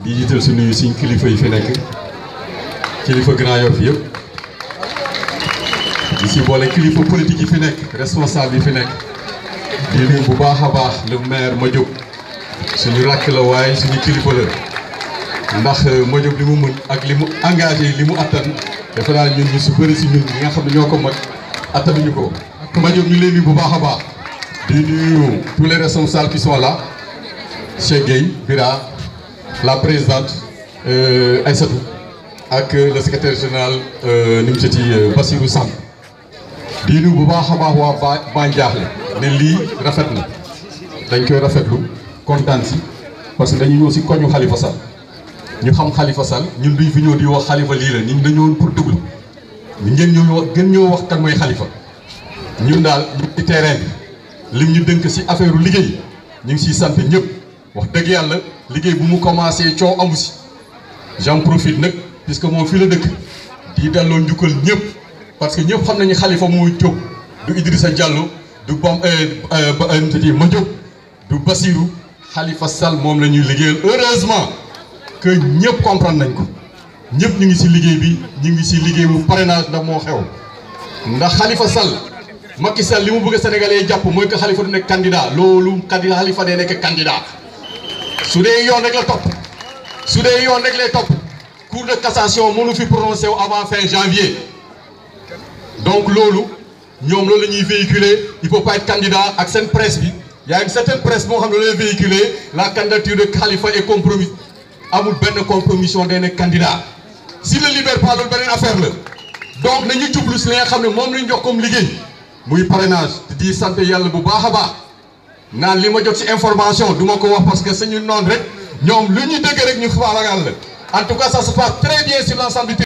di jiital su nuyu suñ kilifa yi fi nekk kilifa Grand Yoff yëpp di si boole kilifa politique yi fi nekk responsable yi fi nekk di nuyu bu baax a baax le maire Madiop suñu rakk la waaye suñu kilifa la ndax Madiop li mu mën ak li mu engagé li mu attan defe naa ñun ñu su bëri si ñun ñi nga xam ne ñoo ko mag attanuñu ko Madiop ñu leen nuyu bu baax a baax di nuyu tous les responsables qui sont là Cheikh Gueye Bira la présidente Aïssatou ak le secrétaire général ni mu seti Bassirou Samb di nuyu bu baax a baax waa ba ba Njaaxle ne lii rafet na dañ koy rafetlu kontaan si parce que dañu ñëw si koñu Khalifa Sall ñu xam Khalifa Sall ñun duñ fi ñëw di wax Khalifa lii la ñun dañoo pour déglu ngeen ñëw wax gën ñoo wax kan mooy Khalifa ñun daal ñu ci terrain bi lim ñu dënk si affaire liggéey ñu ngi siy sant ñëpp wax dëgg yàlla liggéey bu mu commencé coow amu si j'en profite nag puisque moom fii la dëkk di delloo njukkal ñëpp parce que ñëpp xam nañu Khalifa mooy jóg du Idrissa Diallo du Bam Mati Madiop du Bassirou Khalifa Sall moom la ñuy liggéeyal heureusement que ñëpp comprendre nañ ko ñëpp ñu ngi si liggéey bi ñu ngi si liggéey bu parrainage ndax moo xew ndax Khalifa Sall Macky Sall li mu bëgg Sénégalais yi jàpp mooy que Khalifa du nekk candidat loolu candidat Khalifa day nekk candidat su dee yoon rek la topp su dee yoon rek lay topp cour de cassation mënu fi prononcé wu avant fin janvier donc loolu ñoom loolu la ñuy véhiculer il faut pas être candidat ak seen presse bi y a une certaine presse moo xam ne lay véhiculer la candidature de Khalifa est compromis amul benn compromission day nekk candidat si le libère pas loolu beneen affaire la donc nañu jublu si li nga xam ne moom lañ jox comme liggéey muy parrainage di sant yàlla bu baax a baax naan li ma jot ci information du ma ko wax parce que suñu noonu rek ñoom lu ñu dëgg rek ñu faalagal la en tout cas ça se passe très bien sur l'ensemble du